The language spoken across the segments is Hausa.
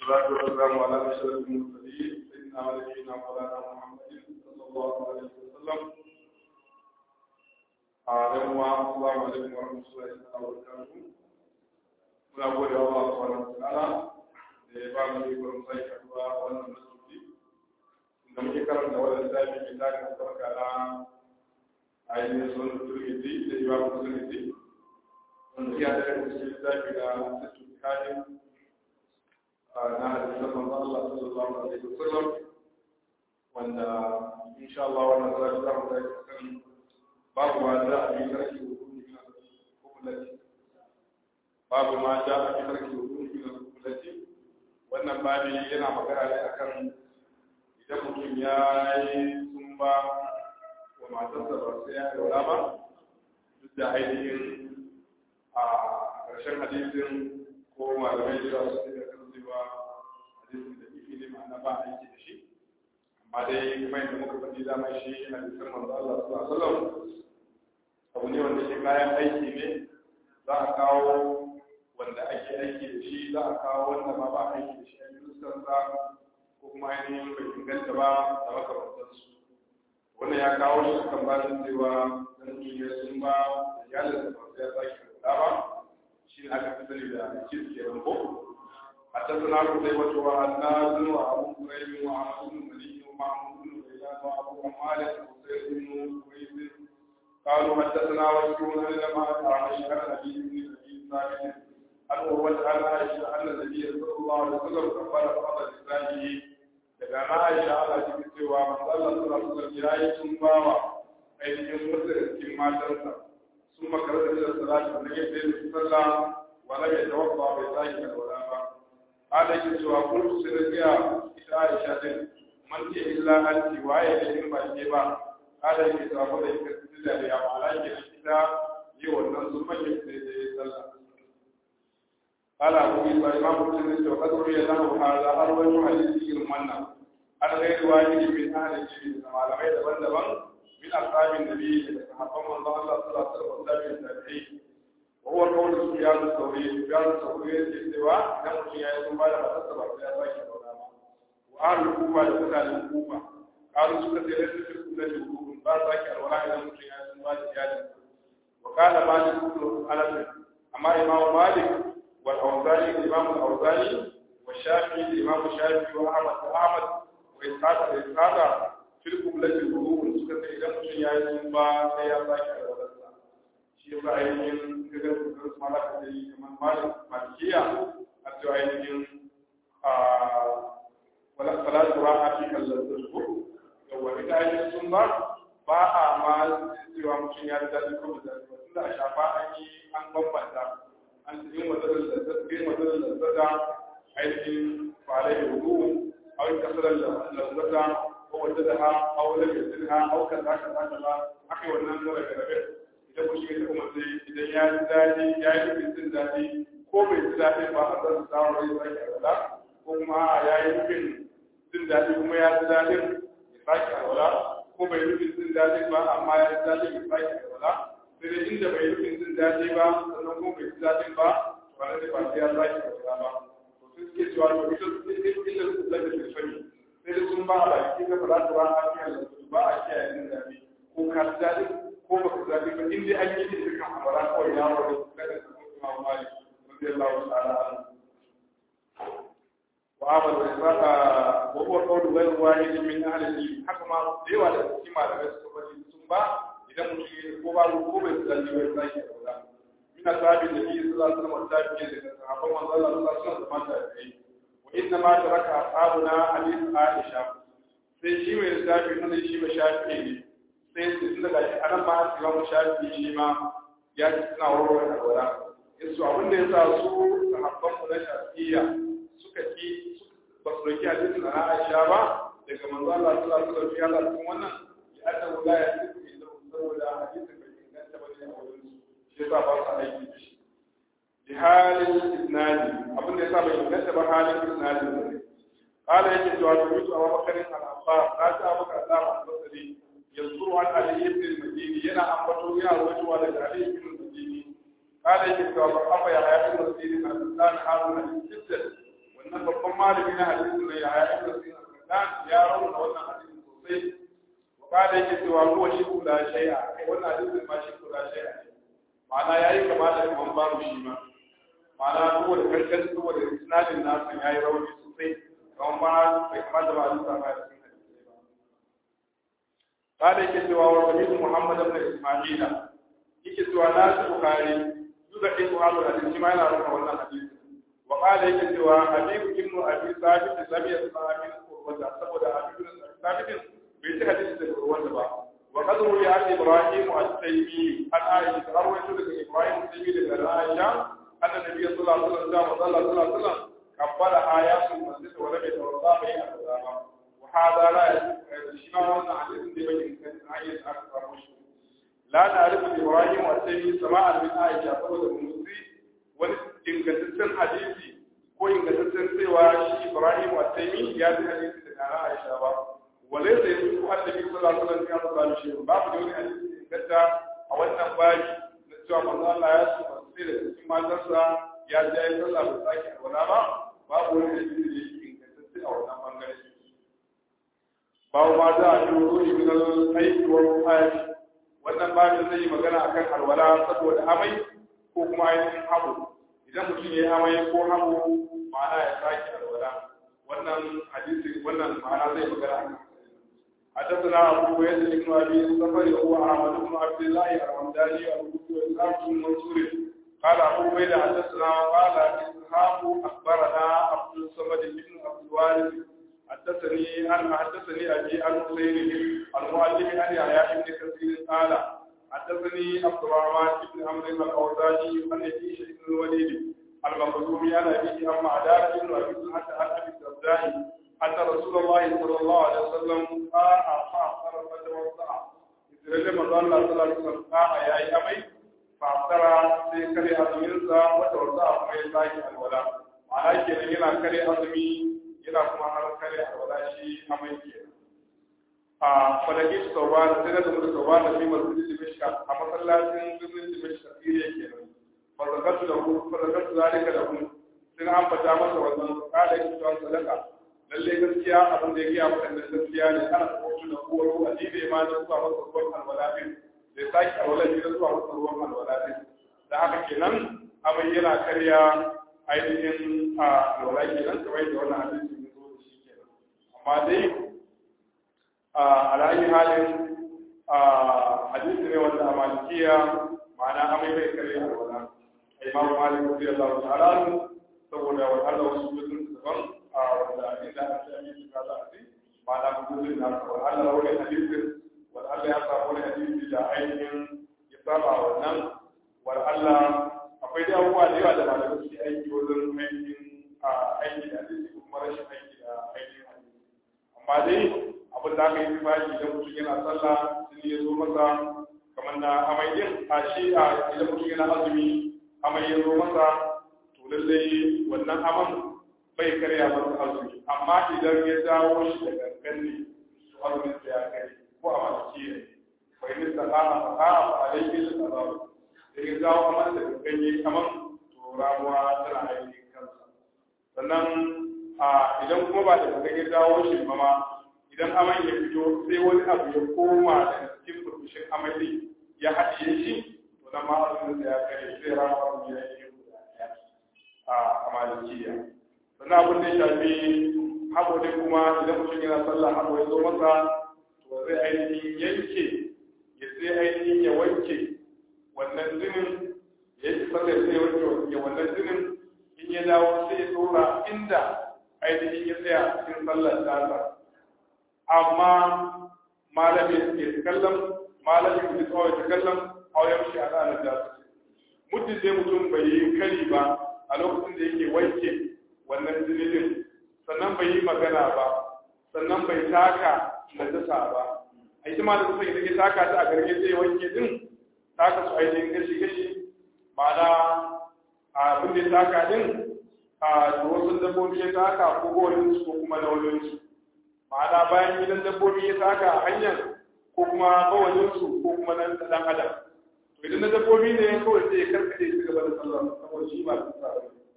والصلاة والسلام على أشرف المرسلين سيدنا ونبينا مولانا محمد صلى الله عليه وسلم أعلم السلام عليكم ورحمة الله وبركاته muna gode wa Allah subhanahu wa ta'ala da ya ba mu ikon sai kaduwa wannan masjidi da muke karanta wannan zabi mai tarin sarka na ainihin sunan turmidi da imam turmidi wanda ya da cikin zabi da sittu kayan na hadisan manzo Allah sallallahu alaihi wasallam wanda insha Allah wannan zabi za mu tafi kan babu ma da abin sarki hukumi na hukumati babu ma ja a cikin sarki hukumi na hukumati wannan babi yana magana ne akan idan mutum ya yi sumba wa matarsa ba sai ya daura ba duk da ainihin a ƙarshen hadisin ko malamai da su ne da kan cewa hadisin da ifi ne ma'ana ba aiki da shi amma dai kuma yadda muka faɗi dama shi hadisin manzo Allah sallallahu alaihi wasallam abu ne wanda ke kayan aiki ne za a kawo wanda ake aiki da shi za a kawo wanda ma ba aiki da shi a fuskarsa ko kuma ainihin bai inganta ba da makamantansu wannan ya kawo shi kan bayan cewa dan duniya sun ba da iyalin da ba ya sake kula ba shi ne aka fi sani da kis ke ranko a tattuna ku sai wato wa annazin wa abu kuraimin wa amadun maliki wa ma'amudun wa ila wa abu amalin wa sai ibn kuraimin قالوا حدثنا وكيل لما أعرف عن أبي بن أبي ثابت أن هو تعالى عائشة أن النبي صلى الله عليه وسلم كفر فرض لسانه daga na Aisha Allah cikin cewa manzo Allah sallallahu alaihi wasallam ya yi sun bawa ainihin wasu da cikin matansa sun makara da salatu na yadda ya fi sallah wala ya tawaffa bai sake da wala ba ala yake cewa kullu sai da ita Aisha din man ke illa anti waye da in ba ke ba ala yake cewa ko da yake da ya mala ke ita yi wannan sun manya da ya sallah قال أبو عيسى إمام مسلم وقد روي له هذا أروي حديث المنى عن غير واحد من أهل الجبل كما لم يتبلغ من أصحاب النبي صحابة من الله صلى الله عليه وسلم والتابعين التابعين وهو قول سفيان الثوري سفيان الثوري في السواء إذا مشي يسمى بعد ما تسبب في أباك وأهل الكوفة لمثال الكوفة قالوا سكة ليس في الكوفة الكوفة بارك الولاء إذا مشي يسمى بعد وقال مالك بن أنس أما إمام مالك والأوزاني الإمام الأوزاني والشافعي الإمام الشافعي وأحمد أحمد وإسحاق الإسحاق في القبلة الوضوء سكت إذا مشي يا يسمى يا باكر ولسا شيء بعينين كذا كذا سمعنا كذا كمان مال مالكية أتوا عينين ولا صلاة راحة في كاللذة لو إذا عينين سنة ba a ma cewa mutum ya da daɗi ko da daɗi ba tunda a shafa an yi an bambanta an yin matsalar lazzata yin matsalar lazzata ainihin fara da hudu a wani kasarar lazzata ko wata da ha a wani da ha a wukan da aka zaka ba aka yi wannan zara garabe idan ku shi ta kuma sai idan ya ji daɗi ya yi nufin jin daɗi ko bai ji daɗi ba a zan samun rai sake alwala ko kuma ya yi nufin jin daɗi kuma ya ji daɗin ya sake alwala ko bai nufin jin daɗi ba amma ya ji daɗin ya sake alwala sai dai inda bai nufin jin daɗi ba sannan kuma bai ji daɗin ba ba na da ba sai ya sake alwala ba to sun suke cewa to ita illa su da da sani sai dai sun ba a baki ka fara ta ba a kiyaye ba a kiyaye jin daɗi ko ka ji daɗi ko ba ka ji daɗi ba in dai an yi da dukkan amara kawai ya wani daga sun kuma mali radiyallahu ta'ala وعمل وإسراء وهو قول غير واحد من أهل العلم حكما ديوا da cikin malamai suka bari sun ba idan mutum ko ba ko bai tsalli bai sai ya wala min ashabi nabi sallallahu alaihi wasallam tabi'i da sahabban manzo Allah sallallahu alaihi wasallam da tabi'i wa inna ma taraka ashabuna hadith Aisha sai shi mai lissafi nan shi ba shafi ne sai tun daga shi anan ma Imam Shafi shi ma ya ci suna warware da wala yasu abin da yasa su sahabban mu na Shafi'iyya suka ki ba su dauki hadisin na Aisha ba daga manzo Allah sallallahu alaihi wasallam ya Allah cikin wannan ya annahu la yasifu illa saboda hadisin bai inganta ba ne a wurin su shi yasa ba su aiki da shi bi halin isnadi abin da yasa bai inganta ba halin isnadi ne قال يجب أن يجب أبو بكر الأنصار لا أبو بكر الله البصري يذكر عن علي بن المديني ينا أنبته يا وجه على علي بن المديني قال يجب أن أبو يحيى بن المديني أن الإنسان هذا من جدا wannan babban malami na hadisi ne ya ya ibn Sinan ya rauna wannan hadisi sosai wa kada yake cewa huwa shi kula shay'a kai wannan hadisin ma shi kula shay'a ne ma'ana yayi kama da kaman babu shi ma ma'ana saboda karkar saboda isnadin nasu yayi rauni sosai kaman ba bai kamata ba a lissa ba cikin hadisi ba kada yake cewa wa Nabi Muhammad ibn Isma'il yake cewa na ji Bukhari duka ɗin Bukhari da hadisi ma yana rauna wannan hadisi wa kada yake cewa Habib ibn Abi Sabit lam yasma min qurwata saboda Habib ibn Sabit bai ci hadisi daga ruwan ba wa qad ruwiya an Ibrahim at-Taymi an Aisha arwaytu daga Ibrahim at-Taymi daga Aisha anna Nabi sallallahu alaihi wasallam sallallahu alaihi wasallam kabbala ayatul masjid wa lam yatawadda bi al-azama wa hada la yashma wannan hadisin da bai kan ayat akbar mushi la na'rifu Ibrahim at-Taymi sama'an min Aisha saboda musi wani ingantaccen hadisi ko ingantaccen cewa shi Ibrahim at-Taymi ya ji hadisi daga Aisha ba وليس يقول النبي صلى الله عليه وسلم يا صلى الله شيء باب دون حديث كذا a wannan babi na cewa manzo Allah ya ce masu sai da cikin matarsa ya ji ya sallah ba sake alwala ba babu wani hadisi da yake ingantacce a wannan bangare babu ma za a yi wuri min al-aiki wa ruhani wannan babin zai yi magana akan alwala saboda amai ko kuma ainihin habu idan mutum ya yi amai ko habu ma'ana ya sake alwala wannan hadisi wannan ma'ana zai magana akan حدثنا أبو بكر بن أبي الصفر وهو أحمد بن عبد الله الحمداني أبو إسحاق بن منصور قال أبو بكر حدثنا قال إسحاق أخبرنا عبد الصمد بن عبد الوارث حدثني أن حدثني أبي عن حسين المؤلف عن يحيى بن كثير قال حدثني عبد الرحمن بن عمرو الأوزاعي عن يزيد بن الوليد المخزومي عن أبيه عن معدان بن أبي حتى عن أبي الدرداء أن رسول الله صلى الله عليه وسلم قال فأفطر فتوضأ إذ لم الله صلى الله عليه وسلم قال يا أمي فأفطر في كري أزمينسا وتوضأ كما يساكي الولاء معناه كنا ينا كري أزمي ينا كما هل كري الولاء شيء أمي كنا فلقيت صوبان سنة من صوبان في مسجد دمشق أما صلى مسجد دمشق كثير كنا فذكرت له فذكرت ذلك له sun ambata masa wannan kada yake cewa sadaka lalle gaskiya abin da ya gaya maka da gaskiya ne ana kotu da koro a jibe ma da zuwa masa ruwan alwala din da ya sake alwala ne da zuwa masa ruwan alwala din da haka kenan abin yana karya ainihin a alwala kenan kamar yadda wannan hadisi ya zo da shi kenan amma dai a alayi halin a hadisi ne wanda a malikiya ma'ana amai bai karya alwala imamu malik radiyallahu ta'ala saboda wa Allah wasu mutum daban a wanda inda an ce aminci ka za a ji ba na gudun na wa Allah wani hadisin wa Allah ya samu wani hadisi da ainihin ya saba wannan wa Allah akwai da abubuwa da yawa da malamai suke aiki wajen ainihin a aiki da hadisi ko kuma rashin aiki da ainihin hadisi amma dai abin da aka yi tufafi idan mutum yana sallah sun ya zo masa kamar na amai din a shi a idan mutum yana azumi amai ya zo masa to lallai wannan aman bai karya masa azumi amma idan ya dawo shi da gangan ne to azumin sa ya kare ko a malaki ne bai ni sana'a sana'a fa alayhi al-qadar da ya dawo aman da gangan yayi aman to ramuwa tana aiki kansa sannan a idan kuma ba da gangan ya dawo shi ba ma idan aman ya fito sai wani abu ya koma daga cikin burbushin amali ya haɗiye shi to nan ma azumin sa ya kare sai ramuwa azumi ya yi a malikiya sannan abin da ya shafi haɓo ne kuma idan mutum yana sallah haɓo ya zo masa to zai ainihin yanke ya sai ainihin ya wanke wannan zinin ya yi sallah sai ya wanke ya wannan zinin in ya dawo sai ya tsora inda ainihin ya tsaya cikin sallar tasa amma malamin ya kallon malamin ya tsawai ta kallon a wayan shi a ranar da muddin dai mutum bai yi kari ba a lokacin da yake wanke wannan zinin sannan bai yi magana ba sannan bai taka najasa ba a ita ma da kusa idan ya taka ta a garge zai wanke din taka su ainihin gashi gashi ma'ana abin da ya taka din a da wasu dabbobi ya taka ko gorin su ko kuma na wani su ma'ana bayan gidan dabbobi ya taka a hanyar ko kuma bawalin su ko kuma na dan adam to idan na dabbobi ne kawai sai ya karkade su gaba da sallah saboda shi ba su sa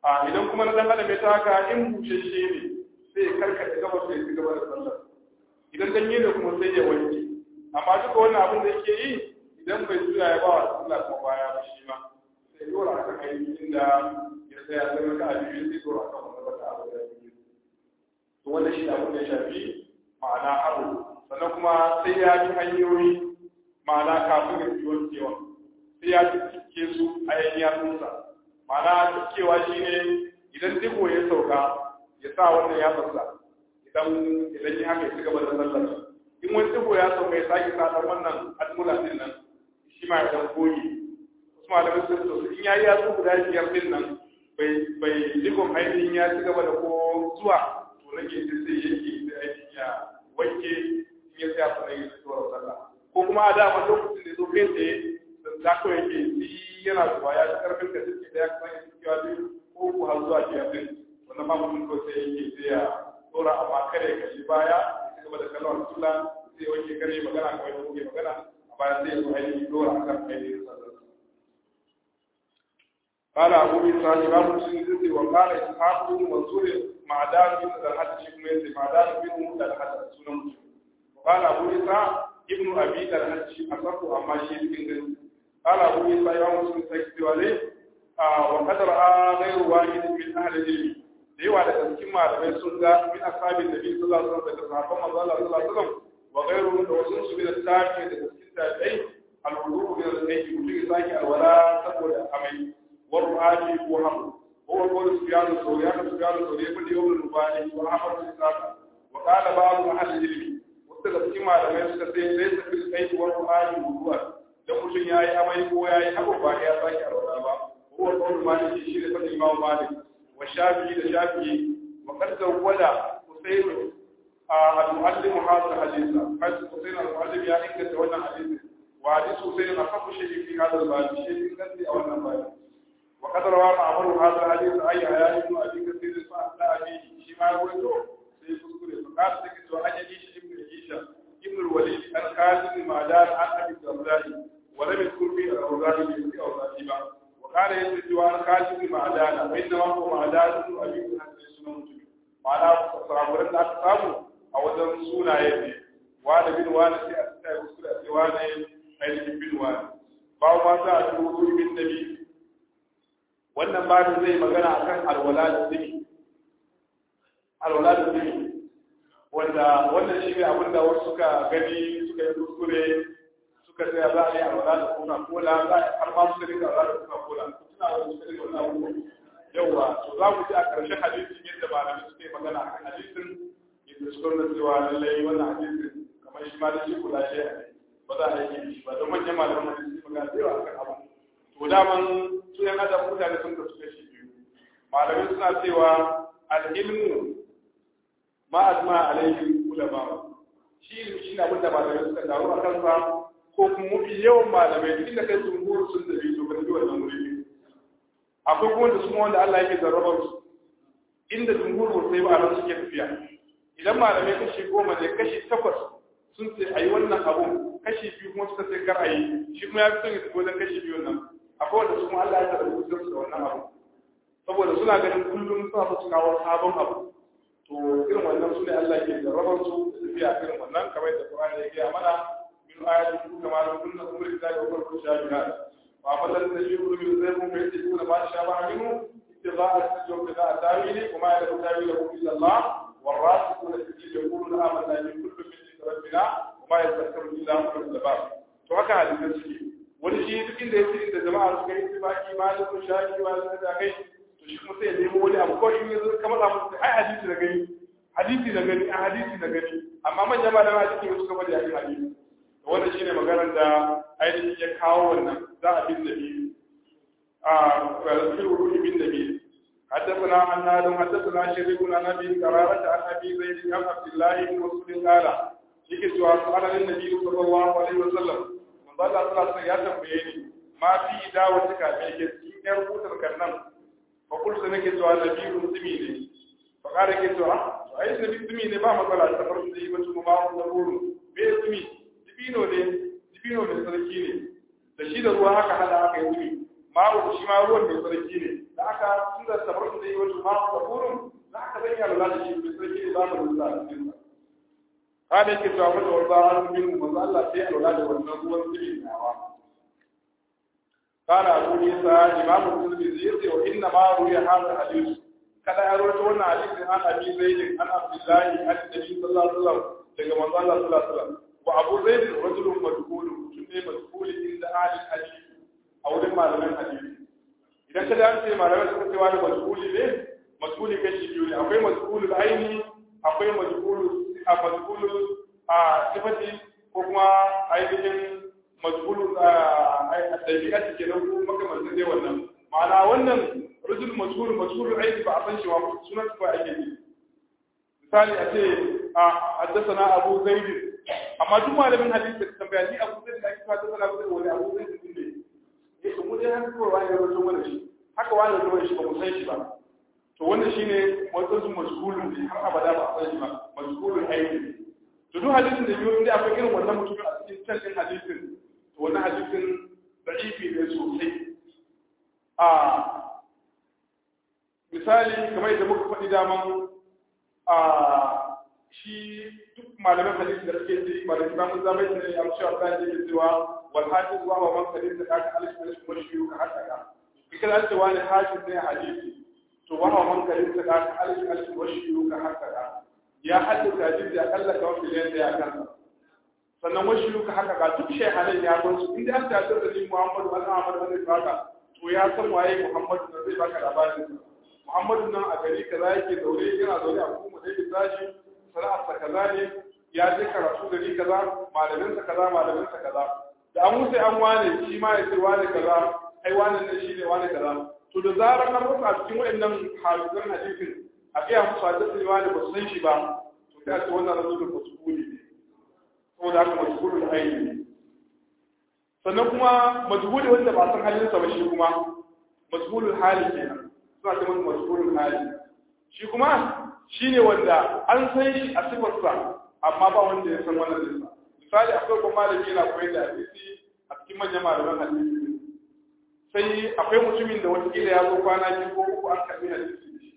a idan kuma na dan adam ya taka in bushashe ne sai ya karkata gaba sai ya ci gaba da sallar idan ganye ne kuma sai ya wanke amma duka wannan abin da yake yi idan bai juya ya ba wa sallah kuma baya ba shi ma sai dora akan ainihin da ya tsaya sai maka a biyu sai dora akan wannan wata abu da biyu to wannan shi abin da ya shafi ma'ana abu sannan kuma sai ya bi hanyoyi ma'ana kafin ya fi wankewa sai ya cike su a yan yatsunsa ma'ana cikewa shi ne idan digo ya sauka ya sa wannan yatsarsa idan idan ya haka ya ci gaba da sallar in wani digo ya sauka ya sake sa dan wannan almula din nan shi ma ya dan koyi wasu malamai sun so in ya yi yatsu guda biyar din nan bai bai digon ainihin ya ci gaba da ko zuwa to nake sai yake sai ainihin ya wanke in ya tsaya sanar ya tsora sallah ko kuma a dama lokacin da zo kai tsaye da kawai yake shi yana zuwa ya ci karfin ka suke da ya kuma ya ci kewa biyu ko ku har zuwa biyar din wannan ma mutum ko sai yake sai ya tsora amma kare ka shi baya ya gaba da kallon sula sai wanke kare magana kawai da kuke magana a baya sai ya zo ainihin dora akan ainihin sallah قال أبو إسحاق إمام مسلم وقال إسحاق بن منصور معدان بن الحج شيخ معدان بن الحج سنة مسلم وقال أبو إسحاق ابن أبي الحج أصف أما شيء بن قال أبو إسحاق إمام مسلم سيكتب عليه وقد رأى غير واحد من أهل العلم da yawa daga cikin malamai sun ga min ashabin nabi sallallahu alaihi wasallam daga sahabban manzo Allah sallallahu alaihi wasallam wa ghayruhum da wasu su bi da tafi daga cikin tabi'ai al-wudu min al-sayyi mutum ya saki alwala saboda amai والرعاجي وهم هو قول سفيان الثوري أنا سفيان الثوري يقول يوم المباني وأحمد الإسلام وقال بعض أهل العلم وقال كما لم يستطيع ليس في الأيد والرعاجي وهو dan mutum ya yi amai ko ya yi abu ba ya sake alwala ba huwa qawl malik shi ne fadin imam malik wa shafi'i da shafi'i wa qad zawwada husayn al-muallim hadha al-hadith qad husayn al-muallim ya inganta wannan hadisi wa hadith husayn asafu shay'in fi hadha al-bab shay'in kan a wannan bab وقد روى معمر هذا الحديث اي حياة ابن ابي كثير فاحدى ابيه شيما يقول sai kuskure fa ka take to an yi shi ibn Isha ibn al-Walid an qasim ma'dan an abi Abdullahi wa lam yadhkur fi al-Awzari bi al-Awzari ba wa kana yadda wa an qasim ma'dan wa inna ma huwa ma'dan ibn abi Hasan sunan mutum ma'ana saburan da aka samu a wajen sunaye ne wa da bin wani sai a tsaya kuskure a cewa ne ainihin bin wani ba ma za a dubu bin nabi wannan babin zai magana akan alwala da zumi alwala da zumi wanda wannan shi ne abinda wasu suka gani suka yi kuskure suka tsaya za a yi alwala da coca cola za a har ma suka rika alwala da coca cola suna wani suka rika wannan abubuwa yauwa to za mu ji a ƙarshen hadisin yadda malamai suka yi magana akan hadisin yadda suka nuna cewa lallai wannan hadisin kamar shi ma da shi kula shi ba za a yi shi ba don manyan malaman hadisi magana da yawa akan abu to daman su yan adam mutane sun kasu kashi biyu malamai suna cewa al-ilmu ma azma alaihi ulama shi ilmi shi ne abinda malamai suka taru a kansa ko kuma mafi yawan malamai duk inda kai jumhur sun da biyu ba da wannan wuri akwai kuma da su wanda Allah yake zarrabar su inda jumhur ba sai ba nan suke tafiya idan malamai kashi goma ne kashi takwas sun ce ayi wannan abu kashi biyu kuma suka ce kar ayi shi kuma ya fi son ya tafi wajen kashi biyu nan akwai wanda kuma Allah ya taɓa su da wannan abu saboda suna ganin kullum suna su kawo sabon abu to irin wannan su ne Allah ke jarrabar su da tafiya irin wannan kamar da Qur'ani ya gaya mana min ayatin ku kama da kunna umri da ya bar ku shabiha wa fadlan tashiru min zaykum fa yatikuna ma shabaha minhu ittiba'a tajawuz da tawili kuma ya da tawili ku illa Allah والراسخون في الدين يقولون آمنا بكل من عند ربنا وما يذكر إلا أولو الألباب to haka hadisan suke wani shi duk inda ya ce da jama'a suka yi tibaki malikun shafi wa da kai to shi kuma sai ya nemo wani abu kawai in yanzu kamar abu ai hadisi da gani hadisi da gani a hadisi da gani amma manya malama hadisi wasu kamar da yakin hadisi to wannan shine maganar da ainihin ya kawo wannan za a bin nabi a rasul ruhi bin nabi حدثنا عن آدم حدثنا شريك عن أبي قرارة عن أبي زيد عن عبد الله بن مسعود قال يكي سؤال سؤال النبي صلى الله عليه وسلم من ضل صلاة يا تنبيني ما في دعوتك من كتير يربط الكرنم فقلت لك سؤال النبي مسلمين فقال لك سؤال أي النبي مسلمين ما مثلا سفر سيبة ما هو ضرور باسمي دبينو ne dibino mai sarki ne da shi da ruwa haka hada aka yi ma'u shi ma ruwan mai sarki ne da aka tun da sabar da yi wato ma'u da kurun da aka zan yi alwala da shi mai sarki ne za mu rusa a cikin sa kada yake cewa mata wanda an bin manzo Allah sai alwala da wannan ruwan sirri nawa قال أبو عيسى إمام الترمذي وإنما روي هذا الحديث kada ya rawaito wannan hadisin an abi zaid an abdullahi an nabi sallallahu alaihi wasallam daga manzo Allah sallallahu alaihi wasallam wa abu zaid rajulun madhul mutum ne madhul inda ahli hadith a wurin malaman hadisi idan kada an ce malaman suka ce wani madhul ne madhul kashi biyu ne akwai madhul aini akwai madhul a madhul a sifati ko kuma ainihin madhul a dabi'a ke nan ko makamantan dai wannan ma'ana wannan rajul mashhur mashhur aiki ba a san shi ba sunan ba ake yi misali a ce a haddathana abu zaid amma duk malamin hadisi da tambaya ni abu zaid da ake fata sana abu zaid wani abu zaid din ne eh to mu dai haka kawai wani rawaito mana shi haka wani rawaito shi ba mu san shi ba to wannan shine wasu mashhurun ne har abada ba a san shi ba mashhurun aiki to duk hadisin da biyo inda akwai irin wannan mutumin a cikin can din hadisin to wannan hadisin da'ifi ne sosai a misali kamar yadda muka faɗi daman a shi duk malaman hadisi da suke ji malamin zamu zama ne a cewa ta ce cewa wal hafiz wa man kadin da kaka alif alif wa shi ka haka ka kika an ce wani hafiz ne hadisi to wa man kadin da kaka alif alif wa shi ka haka ka ya hadisi hadisi ya kalla ka wani da ya kan sannan wa shi ka haka ka duk shehanan ya gon su inda an ta da ni Muhammadu bin Ahmad bin Saka to ya san waye Muhammadu da zai baka labarin Muhammadu nan a gari kaza yake zaune yana zaune a kuma da yake tashi sana'arsa kaza ne ya je karatu gari kaza malaminsa kaza malaminsa kaza da an wuce an wane shi ma ya ce wane kaza ai wane ne shi ne wane kaza to da zarar an rufa a cikin wayannan hadisan hadisin a iya musu hadisin ne wane ba su san shi ba to sai a ce wannan rasulun masukuli ne saboda haka masukuli aini ne sannan kuma majhuli wanda ba san halinsa ba shi kuma majhulul hali kenan suna ce masa mashhurul hali shi kuma shine wanda an san shi a sifarsa amma ba wanda ya san wannan dinsa misali akwai kuma malami yana koyar da hadisi a cikin manyan malaman hadisi sai akwai mutumin da watakila ya zo kwana biyu ko uku an karbi hadisi da shi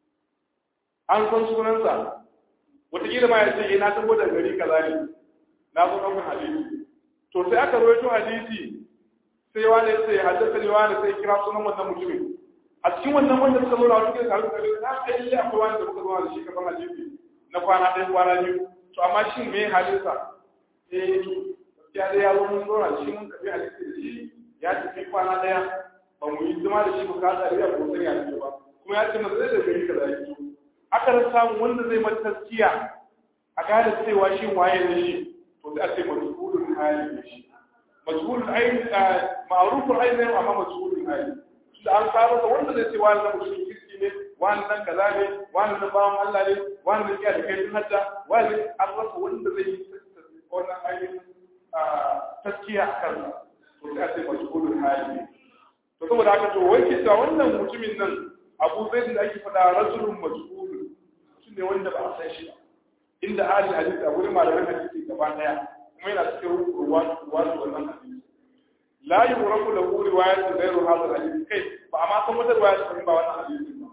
an san sunansa watakila ma ya ce ina tabo da gari kaza ne na zo ɗaukar hadisi to sai aka rawaito hadisi sai wani ya ce haddasa ne wani sai kira sunan wannan mutumin a cikin wannan wanda suka zo da wani kai karu kare na kai lalle akwai wani da muka zo da shi kafin hadisi na kwana ɗaya kwana biyu to amma shin me halinsa eh to ya dai ya zo mun zo da shi mun kafi hadisi da shi ya tafi kwana ɗaya ba mu yi zama da shi mu ka tsari a kuma ya ce ba kuma ya ce maza zai da gari kaza ya aka rasa samun wanda zai mata taskiya a gane cewa shi waye ne shi to sai a ce majhulul hali ne shi majhulul ayn ma'ruful ayn amma majhulul hali da an kawo da wanda zai ce wani na mutum kirki ne wani nan kaza ne wani na bawan Allah ne wani na iya da kai tun hajja wani an rasa wanda zai yi wannan ainihin taskiya a kansa to sai a ce majhulul hali ne to saboda haka to wai kisa wannan mutumin nan abu zai da ake faɗa rajulun majhulun mutum ne wanda ba a san shi ba inda ahli hadisi a wurin malaman hadisi gaba daya kuma yana cikin ruwa wannan hadisi la yuraku lahu riwayatun ghayru hadha al-hadith kai ba amma san wata riwaya ba wannan hadisi ba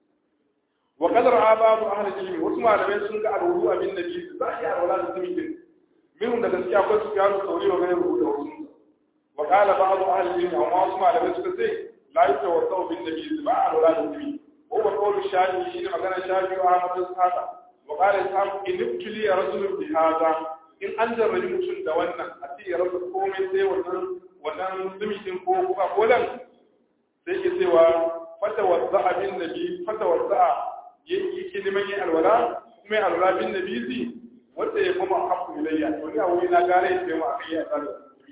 wa qadar abadu ahli ilmi wasu malamai sun ga alwudu abin nabi za a yi alwala da tumikin minhum da gaskiya akwai su gano sauri wa ghayru da wasu wa qala ba'd ahli ilmi amma wasu malamai suka ce la yatawassau bin nabi ba alwala da tumikin wa huwa qawlu shafi shi ne magana shafi wa ahmad sahaba wa qala ishaq in ibtili rajulun bi hadha in an jarrabi mutum da wannan a ce ya rasa komai sai wannan wannan zumitin ko kuma kolan sai ke cewa fata wasa abin nabi fata wasa yake neman yin alwala kuma yin alwala bin nabi zi wanda ya kuma haku ilayya to ni a wuri na gare ya ce ma akai ya tsara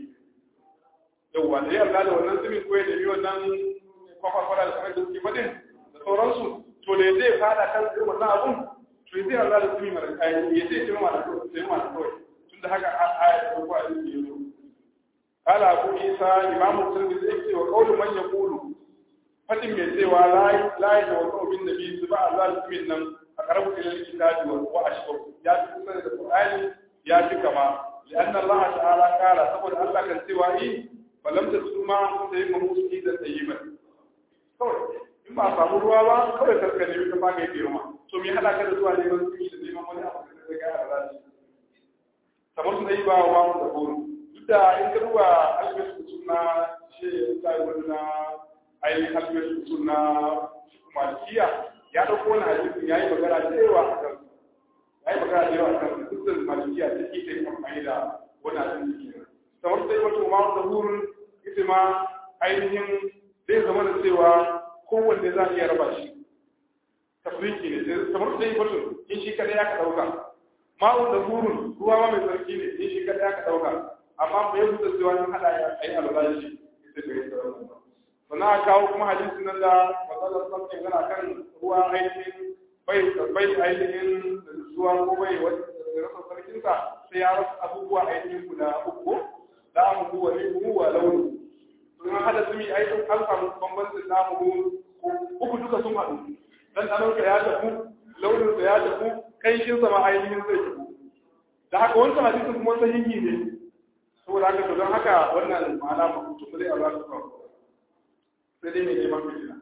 yawwa da ya alwala da wannan zumin ko ya nemi wannan kwakwakwara da kamar da suke faɗin da sauransu to da zai fada kan irin wannan abun to zai alwala da zumi mara kayan ya zai ce ma da kawai tun da haka aya da ko a yi yanzu قال أبو عيسى إمام الترمذي يكتب وقول من يقول فتن من سوى لا لا يتوقع بالنبي سبع ذلك من أقرب إلى الكتاب وأشبه يا في القرآن يا في كما لأن الله تعالى قال سبب الله كان سوى إيه falam ta su ma sai ma musu da tsayiban kawai in ba a samu ruwa ba kawai karka ne ka baka yi ma to me hada ka da zuwa neman tsimi da neman wani abu da zai ga a rashi kamar su dai ba wa mu da horo duk da in ka duba alƙashi suna shi sai wani na ainihin alƙashi suna malikiya ya ɗauko wani hadisi ya yi magana da yawa a kan ya yi magana da yawa a kan dukkan malikiya ta ke kai amfani da wani hadisi ke kamar sai wata ma da hurin ita ma ainihin zai zama da cewa kowanne za a iya raba shi tafriki ne kamar sai wata in shi kadai aka ɗauka ma'un da hurin ruwa ma mai tsarki ne in shi kadai aka ɗauka amma bai yi da cewa in haɗa ya yi alwala shi ita bai yi sauran ba sannan a kawo kuma hadisi nan da matsalar sarkin yana kan ruwa ainihin bai bai ainihin zuwa ko bai rasa sarkinsa sai ya rasa abubuwa ainihin guda uku da mu huwa ne mu wa launi sun hada su mi ainihin an samu bambancin da mu uku duka sun haɗu dan ɗanonsa ya tafi launinsa ya tafi kanshinsa ma ainihin zai tafi da haka wancan hadisin kuma sahihi ne saboda haka to don haka wannan ma'ana mutum zai Allah su kawo sai dai mai neman fitina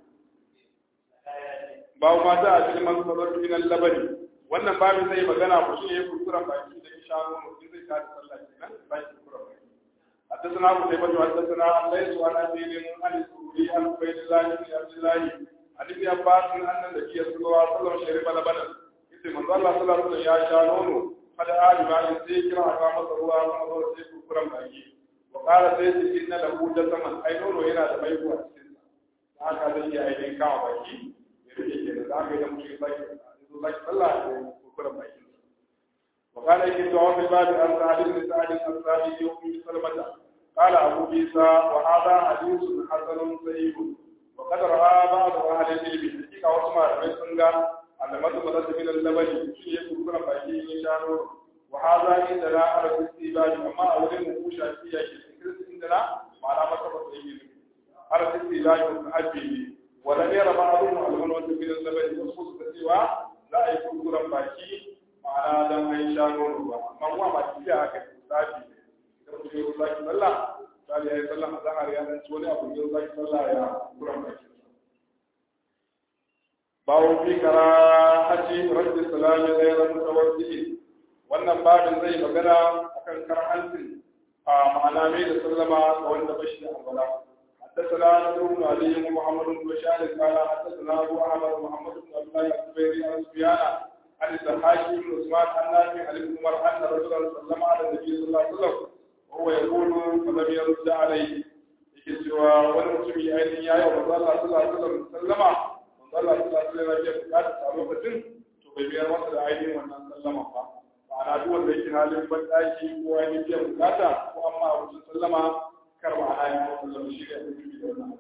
babu ma za a cikin masu sabar finan labari wannan babin zai magana ku shi ne kurkuren baki da isha nono in zai kada sallah kenan ba shi kurkuren baki حدثنا ابو شيبه حدثنا الليث عن ابي عن الزهري عن عبيد الله بن عبد الله عن ابن عباس ان النبي صلى الله عليه وسلم شرب لبنا إذ من ظل صلى الله عليه وسلم يا شانون قد آل ما يزيك رحمة الله ومن ظل سيكون كرم باقي وقال سيد إن له جسما أي نور هنا تبيكوا haka zai iya ainihin kama baki ya rike ke da zaka idan mutum zaki zaki sallah ya kurkura baki wa kana yake cewa fi babu an sa'adin da sa'adin an sa'adin yau fi salmata qala abu isa wa hadha hadithun hasanun sahih wa qad ra'a ba'd ahli al-ilm hakika wasu malamai sun ga alamatu madad min al-labani shi ya kurkura baki ya sharo wa hadha inda la arfi istibadi amma a wurin mu shafi yake inda la ma'ana masa ba sai yi على الاستيلاء والتعجل ولم يرى بعضهم المنوة من اللبن وصفص تسوى لا يكون كرم باكي معنا دم أي شانون ما هو ما تجاه كتابي إذا كنت يقول الله صلى قال يا صلى الله عليه وسلم تولي أبو الله صلى الله يا كرم باكي باو في كراهة رد السلام غير متوجه wannan babin zai magana akan karhancin a ma'ana mai da sallama ga wanda bashi da albala حدثنا نصر بن علي ومحمد بن بشار قال حدثنا ابو احمد محمد بن عبد الله الزبيري عن سفيان عن الضحاك بن عثمان عن نافع عن ابن عمر ان رجلا سلم على النبي صلى الله عليه وسلم وهو يقول فلم يرد عليه yake cewa wani mutumi ainihin ya yi wa manzo Allah sallallahu alaihi wasallam sallama manzo Allah sallallahu alaihi wasallam ya bukata a lokacin to bai biyar masa da ainihin wannan sallama ba ma'ana duk wanda yake halin bandaki ko ainihin biyan bukata ko amma a wajen sallama kar ma'ana ya sallama shi ne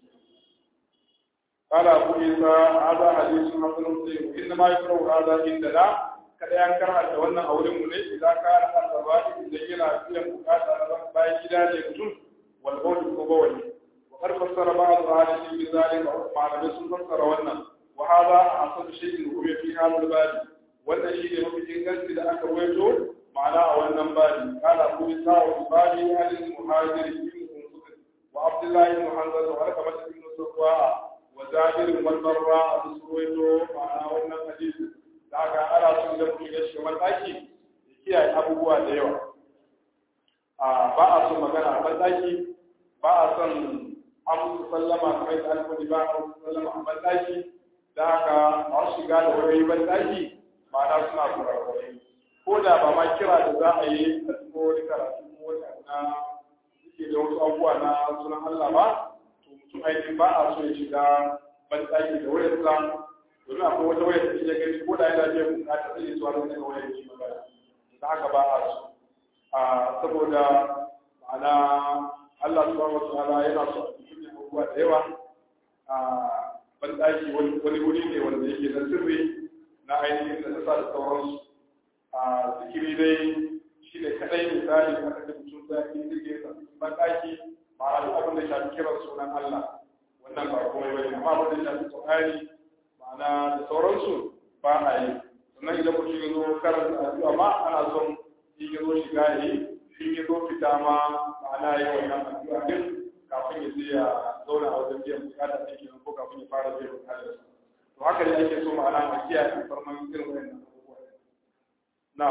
قال أبو عيسى هذا حديث حسن صحيح إنما يقرأ هذا عندنا kada yan karanta wannan a wurin mu ne idan ka rasa sabati da yana biyan bukata na ban bayan gida ne mutum wal bawl ko bawali wa qad fassara ba'd ahli bi zalika malamai sun fassara wannan wa hada asad shay'in huwa fi hadha al-bab wannan shi ne mafi inganci da aka rawaito ma'ana a wannan babi qala abu isa wa babi al-muhajir ibn wa abdullah ibn hanzal wa rakabat ibn sufwa وزاجر والبراء بسرويتو معنا wannan hadisi da aka ara sun da mutum ya shiga mataki ya kiyaye abubuwa da yawa a ba a son magana a mataki ba a son amsu sallama kamar da alfani ba a amsu sallama a mataki da haka a shiga da wani mataki ma'ana suna kurakurai ko da ba ma kira da za a yi a cikin wani karatu ko wani na suke da wasu abubuwa na sunan Allah ba mutum ainihin ba a so ya shiga banɗaki da wayar sa domin akwai wata wayar da ya gani ko da yana biyan bukata zai yi zuwa daga wayar yi magana da haka ba a so saboda ma'ana Allah subhanahu wa ta'ala yana so a cikin abubuwa da yawa a banɗaki wani wuri ne wanda yake na sirri na ainihin da nasa da sauransu a zikiri dai shi ne kaɗai misali aka ce mutum za a yi zirgin sa banɗaki ma'ana duk abin da shafi kiran sunan Allah wannan ba komai bane amma abin da shafi Qur'ani ma'ana da sauransu ba a yi sannan idan mutum ya zo karanta addu'a ma ana son in ya zo shiga yi in ya zo fita ma ma'ana yi wannan addu'a din kafin ya je ya zauna a wajen biyan bukata ɗin kenan ko kafin ya fara biyan bukatar to haka ne ake so ma'ana a kiyaye farman irin wannan abubuwa na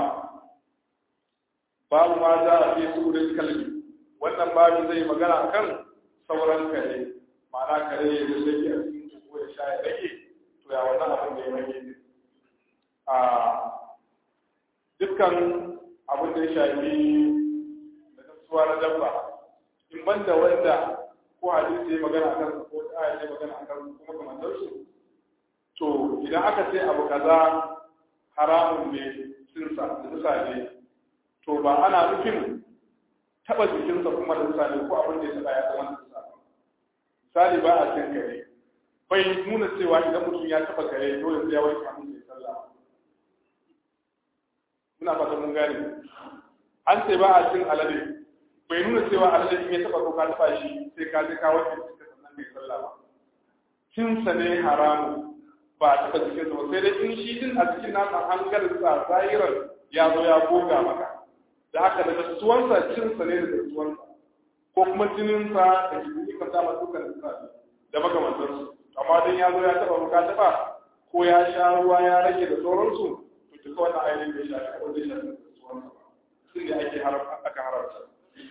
babu ma za a fi su da kalbi wannan babu zai magana akan sauran kare ma'ana kare ya rage a cikin ko ya sha ya rage to ya wannan abin da ya rage ne a dukkan abin da ya shafi da kasuwa na dabba in banda wanda ko hadisi ya magana akan ko aya ya magana akan kuma kamar su to idan aka ce abu kaza haramun ne sinsa da nisa ne to ba ana nufin taba jikinsa kuma da nisa ne ko abin da ya taba ya zama nisa misali ba a cin kare bai nuna cewa idan mutum ya taba kare dole sai ya wanke hannun sai sallah muna fata mun gane an ce ba a cin alade bai nuna cewa alade in ya taba ko ka taba shi sai ka je ka wanke cikin sannan kai sallah ba cinsa ne haramu ba a taba cikin sa sai dai in shi din a cikin nasa hankalinsa zahirar ya zo ya goga maka da haka daga tuwansa cinsa ne daga tuwansa ko kuma jininsa da jini ka sama dukkan sa da makamantarsu amma dan ya zo ya taba muka taba ko ya sha ruwa ya rage da sauransu to duka wannan ainihin bai shafi ko zai shafi tuwansa ba sun ne ake aka haramta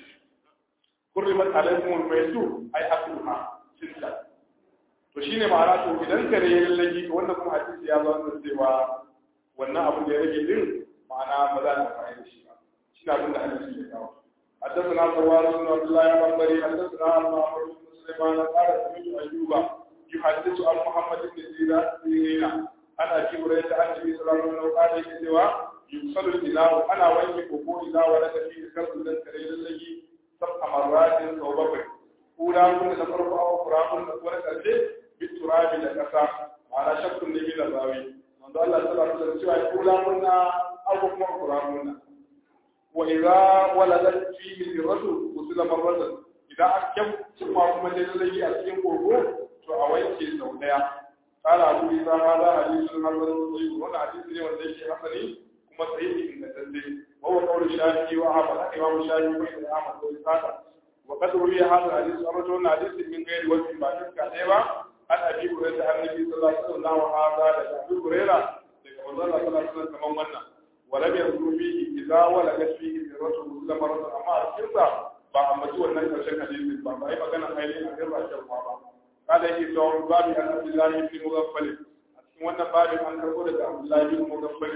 kurrimat alaikum al-maytu ay akluha cinta to shine ma'ana to idan kare ya lallaki to wannan kuma hadisi ya zo da cewa wannan abin da ya rage din ma'ana ba za a amfani da shi ba shi abin da hadisi ya kawo حدثنا سوار بن عبد الله بن بني حدثنا عن معمر بن سليمان قال سمعت ايوب يحدث عن محمد بن سيرين عن ابي هريره عن النبي صلى الله عليه وسلم قال يجوا يغسل الاناء انا وانك كوكو اذا ولد فيه كرب ذن كريل الذي سبع مرات او بقر اولى من نفرق او قراب ولا كرجه بالتراب لكسا على شك النبي الراوي من الله صلى الله عليه وسلم اولى من او قراب وإذا ولدت فيه الرجل غسل مرة إذا أكم ثم كما جلله أسكن قربو فأويك سوداء قال أبو إذا هذا حديث حسن صحيح وانا حديث لي وزيك حسني كما صحيح إن تنزل وهو قول الشافعي وأحمد الإمام الشافعي بين أحمد وإسحاق وقد روي هذا الحديث رجل حديث من غير وجه بعد كذا عن أبي هريرة عن النبي صلى الله عليه وسلم وهذا أبي هريرة daga manzon Allah sallallahu alaihi wasallam kaman wannan ولم يذكر فيه إذا ولدت فيه ذرة مسلم مرة أما الكرسة ba a maji wannan karshen hadisi ba ba yi magana ainihin a kan rashin ba ba kada yake cewa babu an abdullahi ibn mughaffal a cikin wannan babin an karbo daga abdullahi ibn mughaffal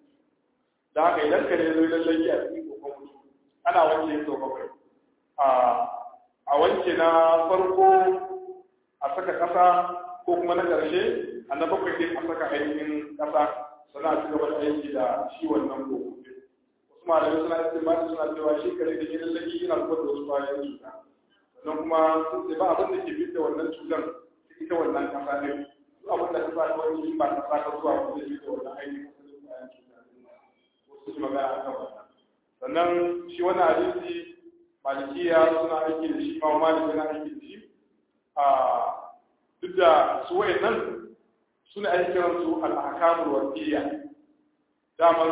da haka idan ka ne zo lallai a cikin kokon mutum ana wanke sau bakwai a a wanke na farko a saka kasa ko kuma na karshe a na bakwai din a saka ainihin kasa suna ci gaba da aiki da shi wannan koko wasu malamai suna istimali suna cewa shi kare da gidan lagi yana zubar da wasu bayan cuta sannan kuma sun ce ba abin da ke bi da wannan cutar ta ita wannan kasa ne su abin da kasa ta wani ba kasa ta zuwa wanda zai bi da wannan aiki kasalin bayan cuta wasu su magana a kan wannan sannan shi wannan hadisi malikiya suna aiki da shi ma maliki yana aiki da shi a duk da su wayannan suna ake kiransu al'akamul wasiyya daman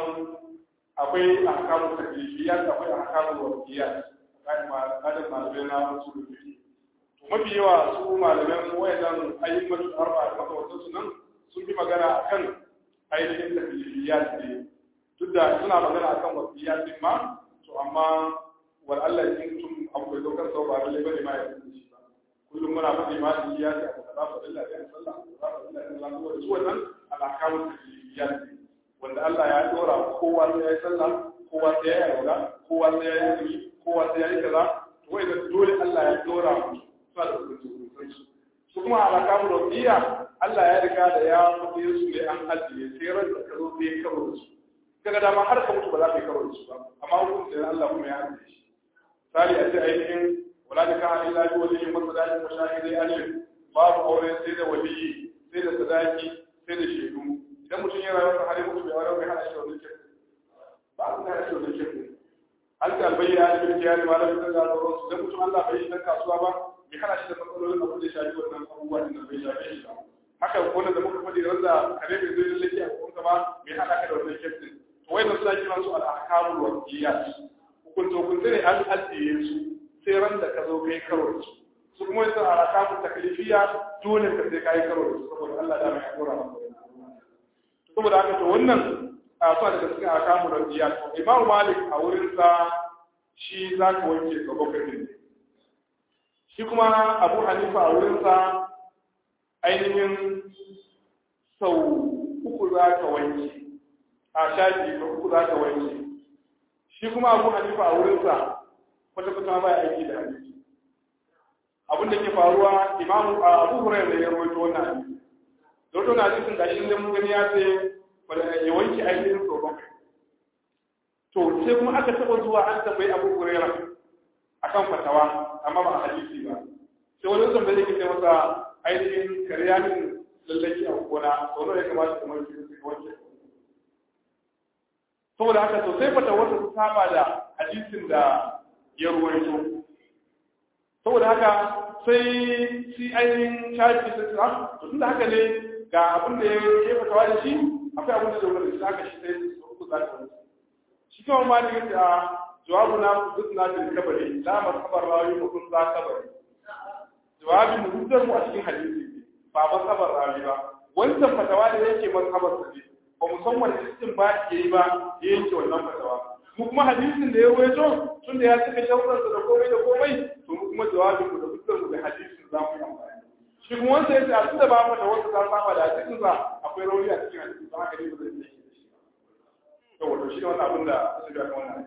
akwai ahkamul taklifiyat akwai ahkamul wasiyya kai ma kadan malamai na su da fiki to mafi yawa su malaman wayannan ayyukan arba da makamantan su nan sun fi magana akan ainihin taklifiyat ne duk da suna magana akan wasiyya din ma to amma wal Allah in tun abu da dokar sau ba lalle bane ma ya shi ba kullum muna faɗi ma da ya ce abu kaza fa lillahi ya sallah abu kaza fa lillahi ya sallah su wannan al'akamun taklifiyat ne wanda Allah ya dora kowa sai ya yi sallah kowa sai ya yi aura kowa sai ya yi azumi kowa sai ya yi kaza to wai da dole Allah ya dora mu suna da hukunci su kuma al'akamun wasiya Allah ya riga da ya faɗe su ne an ajiye sai ran da ka zo sai ya karo da su kaga dama har ka mutu ba za ka yi karo da su ba amma hukuncin Allah kuma ya ajiye shi misali a ce ainihin wala da kan illa bi waliyin masadaki wa shahidai alim babu aure sai da waliyi sai da sadaki sai da shaidu idan mutum ya rayu har ya mutu bai aure bai hana shi wannan kirki ba a hana shi wannan kirki an ta albayyana a cikin jiyari ma da fitar da sauran su idan mutum Allah bai yi dan kasuwa ba bai hana shi da matsalolin abin da ya shafi wannan abubuwa din da bai shafe shi ba haka wannan da muka faɗi wanda kare bai zai lallake a kuma ba bai hana ka da wannan kirki to wai da suna kiran su al-ahkamul wasiyat hukunce hukunce ne an ajiye su sai ran da ka zo kai karo da su su kuma yasa a rakamun taklifiya dole ka sai kai karo da su saboda Allah da mai hakura maka saboda haka to wannan a sa daga cikin akamu da biya Imam Malik a wurin sa shi za ka wanke ka bakwai ne shi kuma Abu Hanifa a wurin sa ainihin sau uku za ka wanke a shafi ka uku za ka wanke shi kuma Abu Hanifa a wurin sa kwata-kwata ba ya aiki da hadisi abin da ke faruwa Imam Abu Hurairah ya rawaito wannan hadisi don to na hadisin da shi mun gani ya ce ya wanke ainihin sau bakwai to sai kuma aka taɓa zuwa an tambayi abu hurera akan fatawa amma ba a hadisi ba sai wani tambayi da ke ce masa ainihin kariya min lallaki a gona sau nawa ya kamata kamar shi su wanke saboda haka to sai fatawar su saba da hadisin da ya ruwaito saboda haka sai shi ainihin shafi sai su to tunda haka ne ga abin da ya fatawa da shi akwai abin da zai wani da aka shi sai su uku za ta wani shi kawai ma ne yace a jawabu na duk na fil kabari la ma kabar rawi ko kun za kabari jawabin mu dukkan mu a cikin hadisi ba ba kabar rawi ba wancan fatawa da yake mazhabar sa ne ba mu san wani cikin ba ke yi ba ya yanke wannan fatawa mu kuma hadisin da ya rawaito tun da ya cika sharuɗansa da komai da komai to mu kuma jawabin mu da dukkan mu da hadisin za mu yi amfani shi kuma wanda ya ce a tunda ba mata wanda ta saba da cikin sa akwai rauni a cikin hadisi ba haka ne ba zai yi da shi to wato shi ne wannan abin da su ga wannan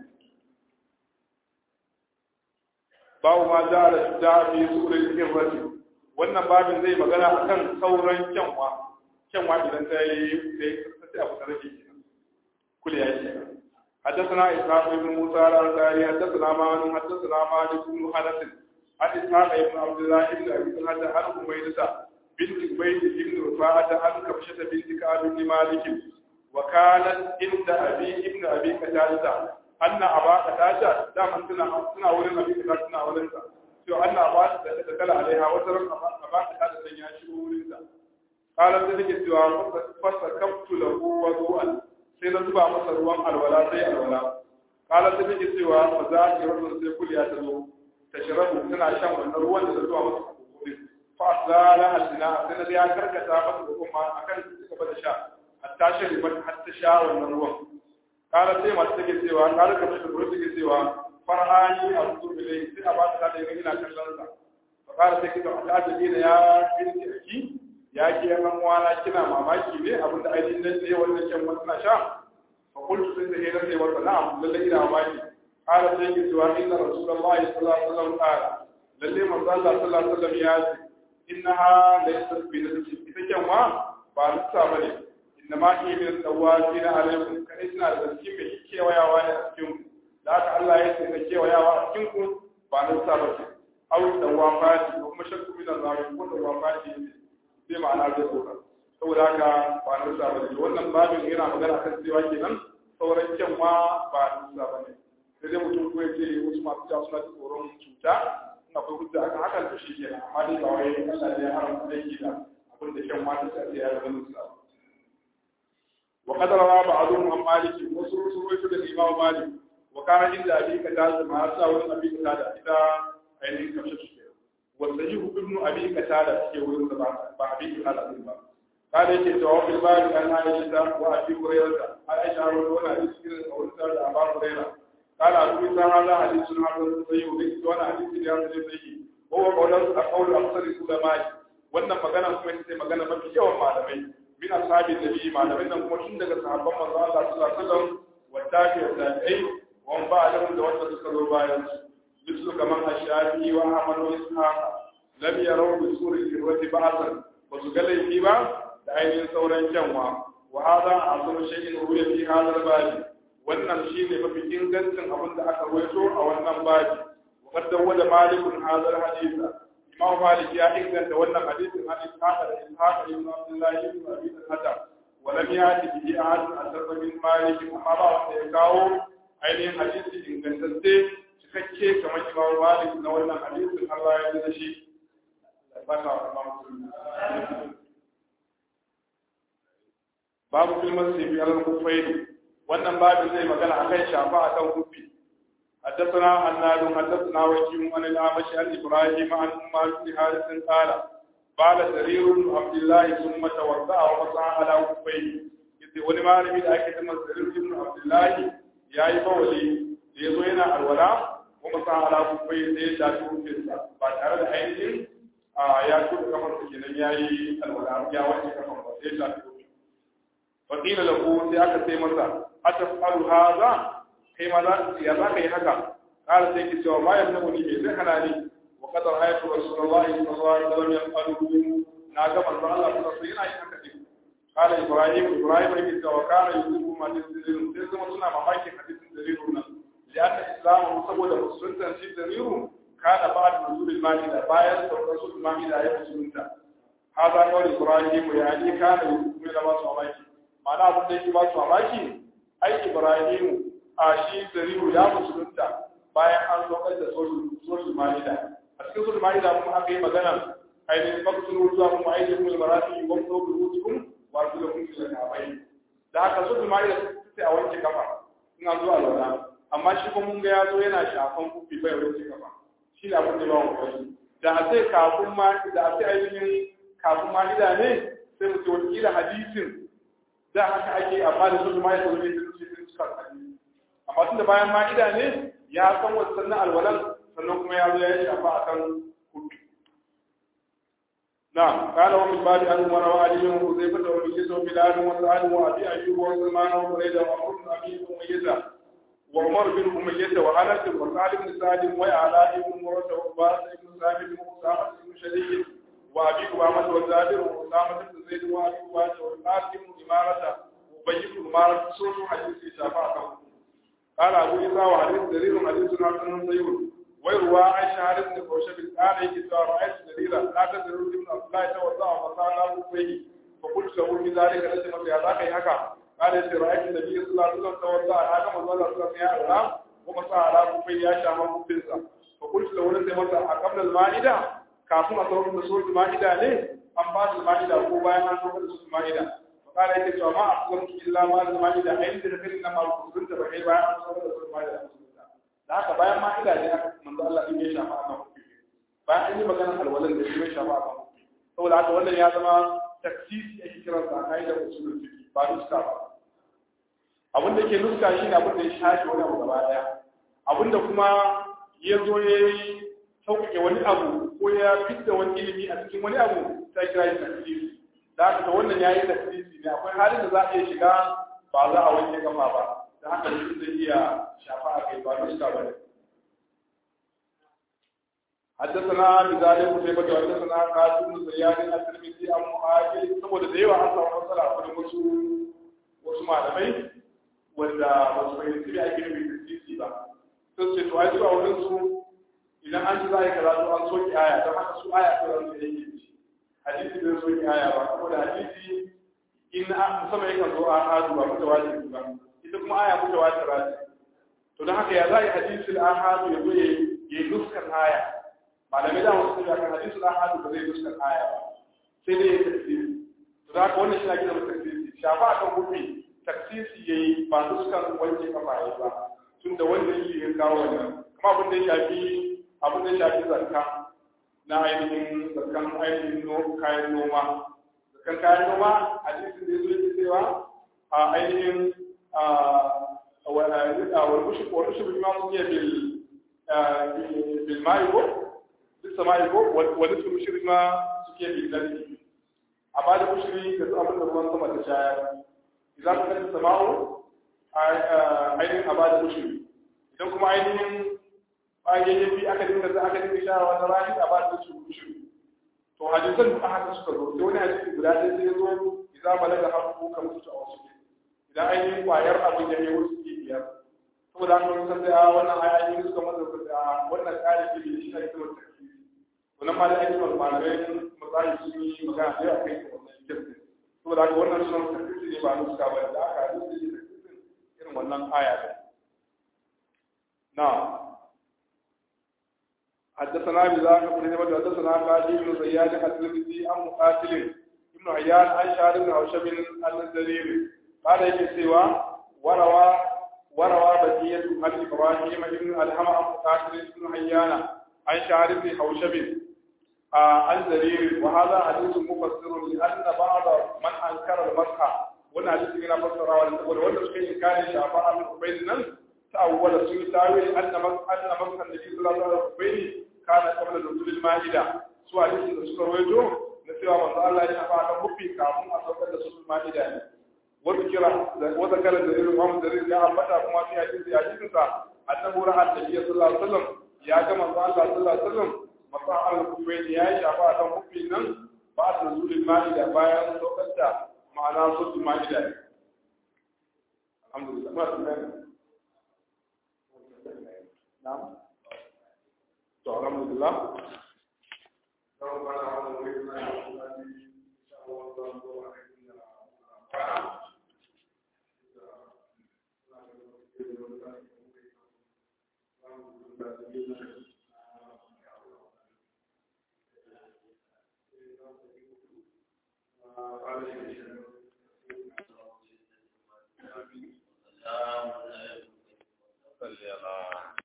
babu ma ja da da fi surai cikin rashi wannan babin zai magana akan sauran kyanwa kyanwa idan ta yi ta yi sai abu ta rage kenan kula ya ce حدثنا إسحاق بن موسى الأنصاري حدثنا مالك حدثنا مالك بن حنس عن إسحاق بن عبد الله بن أبي طلحة عن حميدة بنت عبيد بن رفاعة عن كبشة بنت كعب بن مالك وكانت عند أبي ابن أبي قتادة أن أبا قتادة دام سنة سنة ولن أبي قتادة سنة ولن سو أن أبا دخل عليها وترك أبا قتادة يشبه ولن قال ذلك سوى فسكبت له وضوءا سيدنا masa ruwan alwala sai alwala قال ذلك سوى فذاك رجل سيقول يا تزو tashrabu tana shan wannan ruwan da zuwa masa kokori fa asala alsina sai da ya karkata masa kuma akan su gaba da sha hatta shari ba hatta sha wannan ruwan kala sai masu take cewa kala kamar da ruwa take cewa farhani azu bilai sai a ba ta da ina kallon sa fa kala sai kika ta ajabi da ya binti aki ya ki yan wana kina mamaki ne abinda ainihin nan ne wannan shan wannan sha fa qultu sai da hira sai wa na'am lalle ina mamaki قال سيدي سوى إن رسول الله صلى الله عليه وسلم قال للي من صلى الله عليه وسلم ياتي إنها ليست بنفس إذا كان ما بعد بني إنما هي من التوابين عليكم كإسنا الزكي من كي ويا وانا أسكنكم لا الله يسي كي ويا وانا أسكنكم بعد بني أو التوافات وكما شك من الله يكون التوافات زي ما أنا أقول saboda haka ba na sa bane wannan babin yana magana kan cewa kenan sauran kyan ma ba na sa bane sai dai mutum ko yake wasu masu ja suna tsoron cuta in akwai hujja akan haka to shi kenan amma dai ba wai Allah ne ya haramta aiki da abin da kyan mata sai ya zama musa wa qad rawa ba'dhum an malik wasu wasu wasu da imam malik wa kana inda abi qatada ma sa wurin abi qatada ida ainihin kamshe su kenan wa sahihu ibn abi qatada ke wurin da ba abi qatada ba قال يجي جواب الباب عن عائشة وأبي هريرة عائشة وأنا حديث كده قولت أبا هريرة قال أبو عيسى هذا حديث حسن صحيح وبيت وانا حديث رياض صحيح وهو قول قول أكثر العلماء wannan magana kuma ita ce magana mafi yawan malamai min ashabi nabi malamai nan kuma tun daga sahabban manzo Allah sallallahu alaihi wasallam wa tabi wa tabi'ai wa ba da da wanda suka zo bayan su mislu kaman ashabi wa ahmad wa ishaq lam yaraw bi suri kirwati ba'san ba su ga laifi ba da ainihin sauran kyanwa wa hadha azu shay'in ruya fi hadha al wannan shi ne mafi ingancin abin da aka rawaito a wannan baji wa qad dawwada malikun hadha hadisa imam malik ya inganta wannan hadisin an ishaqa da ishaqa ibn abdullah ibn abi al-hasan wa lam yati bi ahad asarfa min malik amma ba wanda ya kawo ainihin hadisi ingantacce cikakke kamar imam malik na wannan hadisin Allah ya da shi babu filman sibi alal kufaini wannan babin zai magana akan shafa akan kufi حدثنا عناد حدثنا وكيع عن الأعمش عن إبراهيم عن أمار بن حارث قال قال سرير بن عبد الله ثم توضأ ومسح على كفيه yace wani malami da ake cewa Sarir ibn Abdullahi yayi bawali da yazo yana alwala kuma sa ala kufai sai ya shafi hukunsa ba tare da ainihin ya tuka kafar sa kenan yayi alwala ya wanke kafar ba sai ya shafi hukun fa qila lahu sai aka sai masa atafalu hadha kai ma za ya za ka yi haka kala sai ki cewa ma yamna ni bai zai hana ni wa qad ra'aytu rasulullahi sallallahu alaihi wasallam yaqulu na ga manzo Allah sallallahu alaihi wasallam yana yin haka din kala ibrahim ibrahim yake cewa kana yusufu ma dalilun sai kuma suna mamakin hadisin dalilun nan lianna islamu saboda musulunta shi dalilun kana ba'd nuzul al-ma'ida bayan saukar sul ma'ida ya musulunta hada kawai ibrahim ya ni kana yusufu da ba su mamaki ma'ana abin da yake ba su mamaki ai ibrahim a shi dalilu ya musulunta bayan an saukar da sul ma'ida a cikin sul ma'ida kuma aka yi magana ainihin faktun zuwa kuma ainihin mulmarafi wa kuma rubutukun wato da kun da kafai da haka su kuma da sai a wanke kafa in an zo a lura amma shi kuma mun ga ya zo yana shafan kufi bai wanke kafa shi ne abin da ba mu kai da a sai kafin ma da a sai ainihin kafin ma ida ne sai mu ce wakila hadisin da haka ake amma da su kuma ya zo ne sun ce sun cika hadisi amma tun da bayan ma ida ne ya san wasu sannan alwalan sannan kuma ya zo ya shafa akan kufi نعم قال ومن بعد أن مر وعلي وحذيفة ومجيز وبلال وسعد وأبي أيوب وسلمان وبريدة وعمر بن أبي أمية وعمر بن أمية وأنس وسعد بن سعد وعلاء بن مرة وعباس بن ثابت وأسامة بن شديد وأبي أمامة وزابر وأسامة بن زيد وأبي أمامة والقاسم بن إمارة وأبي بن إمارة سورة حديث شفاعة قال أبو إسحاق وحديث دليل حديث حسن صيون ويروى عن شهر بن خوشب قال يجي رأيت دليلا لا تدر ابن عبد الله توضع وصانا فيه فقلت له في ذلك ليس في هذاك هكا قال يجي رأيت النبي صلى الله عليه وسلم توضع هذا ما صلى الله عليه وسلم ومسا على كفيه يا شام مبتزا فقلت له ليس مسا قبل المائدة كافون أصور من سورة المائدة ليه أم بعد المائدة هو باين عن سورة المائدة فقال يجي ما أصلمت إلا ما المائدة عند ذكر إنما كنت بحي باين عن سورة المائدة da haka bayan ma ila ne aka manzo Allah din ya shafa akan kufi bayan an yi magana alwalan da shi ya shafa akan kufi saboda haka wannan ya zama taksisi ake kiran sa kai da usulul fiqh ba nuska ba abin da ke nuska shi ne abin da ya shafi wani abu gaba daya abin da kuma ya zo ya yi sauƙaƙe wani abu ko ya fitta wani ilimi a cikin wani abu ta kira shi taksisi da haka wannan ya yi taksisi ne akwai halin da za a iya shiga ba za a wanke kafa ba da haka mutum zai iya shafa a kai ba nuska ba ne حدثنا بذلك قتيبة وحدثنا قاسم بن زياد الترمذي عن مهاجر saboda da yawa an samu matsala a wurin wasu wasu malamai wanda ba su fahimci me ake nufi da titi ba sun ce to ai su a wurin su idan an ci za a yi karatu an soke aya don haka su aya ko zan yake ci hadisi bai soke aya ba saboda hadisi in musamman yakan zo a hadu ba mutawatir ba ita kuma aya mutawatir ce to don haka ya za a yi hadisul ahadu ya zo ya yi nuskan aya malamai da wasu kuma kan hadisul ahadu ba zai nuskan aya ba sai dai ya tafsiri to da haka wannan shi na gina tafsiri shafa akan hufi tafsiri yayi ba nuskan wanke kafa yayi ba tunda wanda shi ya kawo wannan kuma abin da ya shafi abin da ya shafi zakka na ainihin zakkan ainihin kayan noma zakkan kayan noma hadisin da ya zo yake cewa a ainihin والبشر بما سمي بالماء بالسماء ونصف البشر ما سمي بالنبي أما البشر كتاب الرحمن ثم تشاء إذا كانت السماء ainihin a ba da mushiri idan kuma ainihin ainihin bi aka dinga za aka dinga shara wani rani a ba da mushiri to hadisan duka haka suka zo sai wani hadisi guda ɗaya sai ya zo idan balaga hafu ka mutu a wasu idan ainihin kwayar abin ya yi wasu biyar saboda an wani sai a wannan ayoyi suka masa a wannan tsari ke da shi ake wata tafsiri to nan ma da ake wani malamai misali sun yi magana da yawa kai da wannan tafsiri saboda haka wannan sunan tafsiri ne ba na suka ba da aka hadisi ne tafsirin irin wannan aya ne na حدثنا بذلك بن هبة حدثنا قاضي بن زياد الترمذي عن مقاتل ابن عيان عن شارب بن عشب الزريري قال يجي سوى وروى وروى بقية عن إبراهيم بن ألهم عن قاتل بن حيان عن شعر بن حوشب عن زرير وهذا حديث مفسر لأن بعض من أنكر المسح وأن حديث هنا فسر والولد في كان شافعا من قبيل تأول سوء تاويل أن مسح أن مسح النبي صلى الله عليه وسلم كان قبل نزول المائدة سوء حديث da suka rawaito na cewa manzo Allah ya shafa ta mufi kafin a saukar da su ma'ida ne وذكر وذكر الدليل امام الدليل يا ابدا كما في حديث حديث انه راى النبي صلى الله عليه وسلم يا كما قال الله صلى الله عليه وسلم مصاع الكفين يا شفاعة كان مفينا بعد نزول المائدة بايا سوكتا معنا صوت المائدة الحمد لله ما سمعنا نعم الحمد لله صلي على